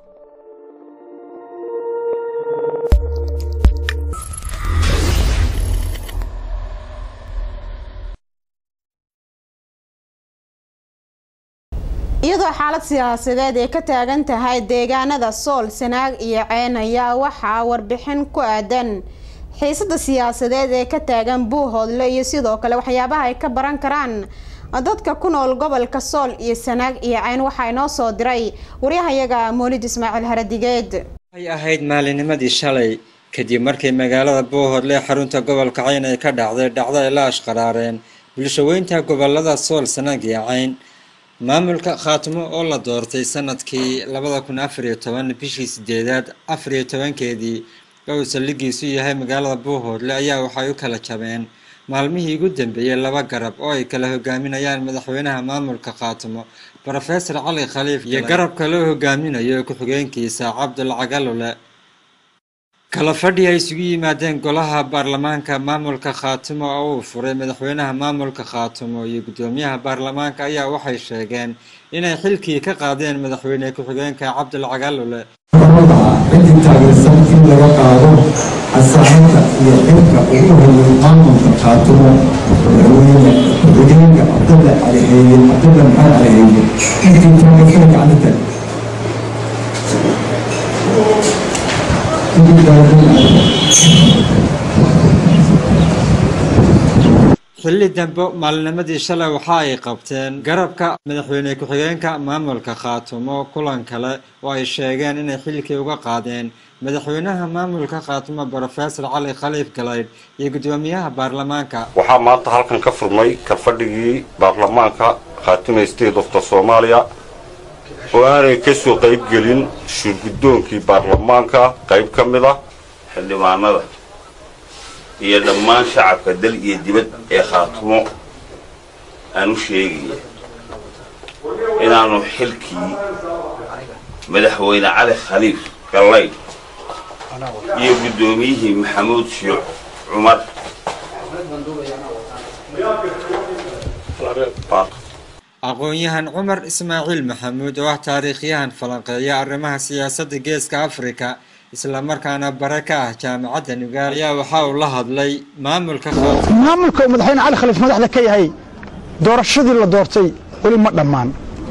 iyadoo xaalad siyaasadeed ay ka taagan tahay deegaanada sool sanaag iyo ceen ayaa waxaa warbixin ku aadan xiisada siyaasadeed ee ka taagan buuhoodle iyo sidoo kale waxyaabaha ay ka baran karaan dadka ku nool gobolka sool iyo sanaag iyo ceyn waxaa inoo soo diray waryahayaga moolid ismaaciil haradigeed waxay ahayd maalinimadii shalay kadib markii magaalada buuhoodle xarunta gobolka cayn ay ka dhacday dhacdo ay la ashqaraareen bulshaweynta gobolada sool sanaag iyo cayn maamulka khaatimo oo la doortay sanadkii labada kun afariyo toban bishii sideedaad afariyo tobankeedii oo uu saldhigiisu yahay magaalada buuhoodle ayaa waxay u kala jabeen maalmihii ugu dambeeyey laba garab oo ay kala hogaaminayaan madaxweynaha maamulka khaatimo rofesor cali khaliif iyo garabka loo hogaaminayo ku-xigeenkiisa cabdul cagalule kala fadhi ay isugu yimaadeen golaha baarlamaanka maamulka khaatimo oo uu furay madaxweynaha maamulka khaatimo iyo guddoomiyaha baarlamaanka ayaa waxay sheegeen inay xilkii ka qaadeen madaxweyne ku-xigeenka cabdul cagalule cidii taageersan in laga qaado asaaxinta iyo xilka ugu horeeyay maamulka khaatimo madaxweyne ku-xigeenka cabdalla caliheeye cabdalla maxamed caliheeye intii taageersan gacanta tag xilli dambe maalinimadii shalay waxa ay qabteen garabka madaxweyne ku-xigeenka maamulka khaatumo kulan kale oo ay sheegeen inay xilkii uga qaadeen madaxweynaha maamulka khaatumo brofesor cali khaliif galaydh iyo guddoomiyaha baarlamaanka waxaa maanta halkan ka furmay kalfadhigii baarlamaanka khaatime state ofta soomaaliya oo aanay ka soo qayb gelin shurguddoonkii baarlamaanka qayb ka mid ah xildhibaanada iyo dhammaan shacabka dal iyo dibad ee khaatumo aan u sheegaya inaannu xilkii madaxweyne cali khaliif gallayd iyo guddoomiyihii maxamuud shiic cumar aqoon-yahan cumar ismaaciil maxamuud oo ah taariikhyahan falanqeeya arrimaha siyaasadda geeska afrika islamarkaana bare ka ah jaamacadda nugaal ayaa waxa uu la hadlay maamulka maamulka uu madaxweyne cali khaliif madaxda ka yahay doorashadii la doortay weli ma dhammaan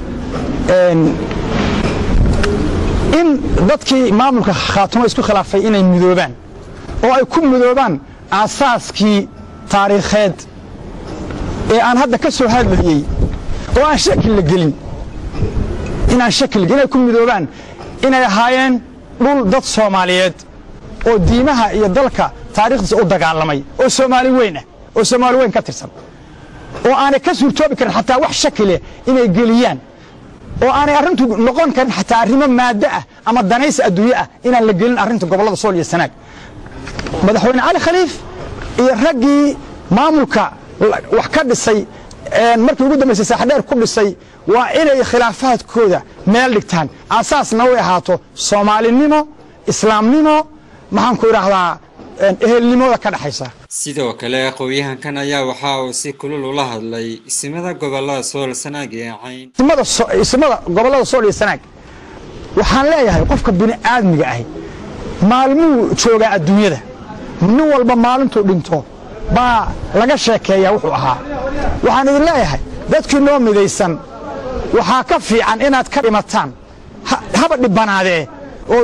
in dadkii maamulka khaatumo isku khilaafay inay midoobaan oo ay ku midoobaan aasaaskii taariikheed ee aan hadda ka soo hadlayey oo aan shaki la gelin inaan shaki la gelin inay ku midoobaan inay ahaayeen dhul dad soomaaliyeed oo diimaha iyo dalka taariikhdiisa u dagaalamay oo soomaali weyn ah oo soomaali weyn ka tirsan oo aanay ka suurtoobi karin xataa wax shaki leh inay geliyaan oo aanay arrintu noqon karin xataa arrimo maaddo ah ama danaysi adduunye ah inaan la gelin arrinta gobollada sool iyo sanaag madaxweyne cali khaliif iyo raggii maamulka wax ka dhisay markii ugu dambaysay saaxdheer ku dhisay waa inay khilaafaadkooda meel dhigtaan aasaasna way ahaato soomaalinimo islaamnimo maxaan ku idhaahdaa ehelnimooda ka dhexaysa sidoo kale aqoon-yahankan ayaa waxa uu si kulul ula hadlay isimada gobolada sool sanaag iyo cayn isimada gobollada sool iyo sanaag waxaan leeyahay qofka bini aadmiga ahi maalmuu joogaa adduunyada nin walba maalintuu dhinto baa laga sheekeeyaa wuxuu ahaa waxaan idin leeyahay dadkii noo midaysan waxaa ka fiican inaad ka dhimataan haba dhibanaadee oo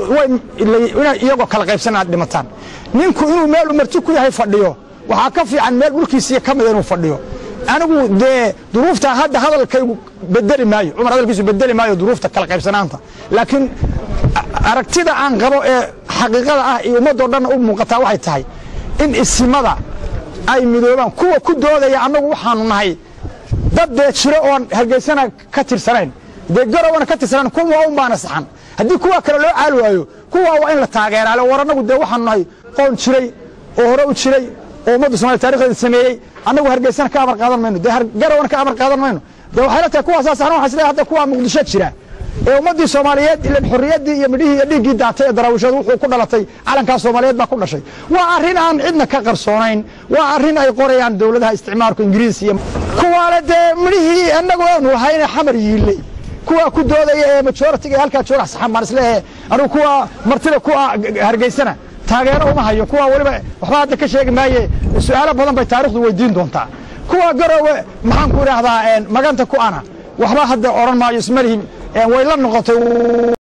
iyagoo kala qaybsan inaad dhimataan ninku inuu meel umarti ku yahay fadhiyo waxaa ka fiican meel dhulkiisiiya ka mida inuu fadhiyo anigu dee duruuftaa hadda hadalkaygu bedeli maayo cumar hadalkiisu bedeli maayo duruufta kala qaybsanaanta laakiin aragtida aan qabo ee xaqiiqada ah iyo ummaddoo dhanna u muuqataa waxay tahay in isimada ay midoobaan kuwa ku doodaya annagu waxaanu nahay dad dee jiro oon hargeysana ka tirsanayn dee garowana ka tirsanayn kuwa un baana saxan haddii kuwa kale loo caali waayo kuwa waa in la taageeraale war annagu dee waxaanu nahay qoon jiray oo hore u jiray oo ummadda somalia taarikhdeeda sameeyey annagu hargeysana ka amar qaadan mayno dee garowana ka amar qaadan mayno dee waxay la tahay kuwaasaa saxan waxaa isleeyahay hadda kuwa muqdisho jira ee ummaddii soomaaliyeed ilan xorriyaddii iyo midhihii iyo dhiiggii daatay ee daraawisheedu wuxuu ku dhalatay calankaa soomaaliyeed baa ku dhashay waa arrin aan cidna ka qarsoonayn waa arrin ay qorayaan dowladaha isticmaalku ingiriis iyo kuwaale dee midhihii annagu aanu lahayne xamar yiilley kuwa ku doodaya ee majoritiga ee halkaa jooga saxan baan isleeyahay anigu kuwa martida kuwa hargeysana taageero uma hayo kuwa weliba waxba hadda ka sheegi maaye su'aalo badan bay taarikhdu weydiin doontaa kuwa garowe maxaan ku idhaahdaa maganta ku ana waxba hadda odhan maayo ismalihim way la noqotay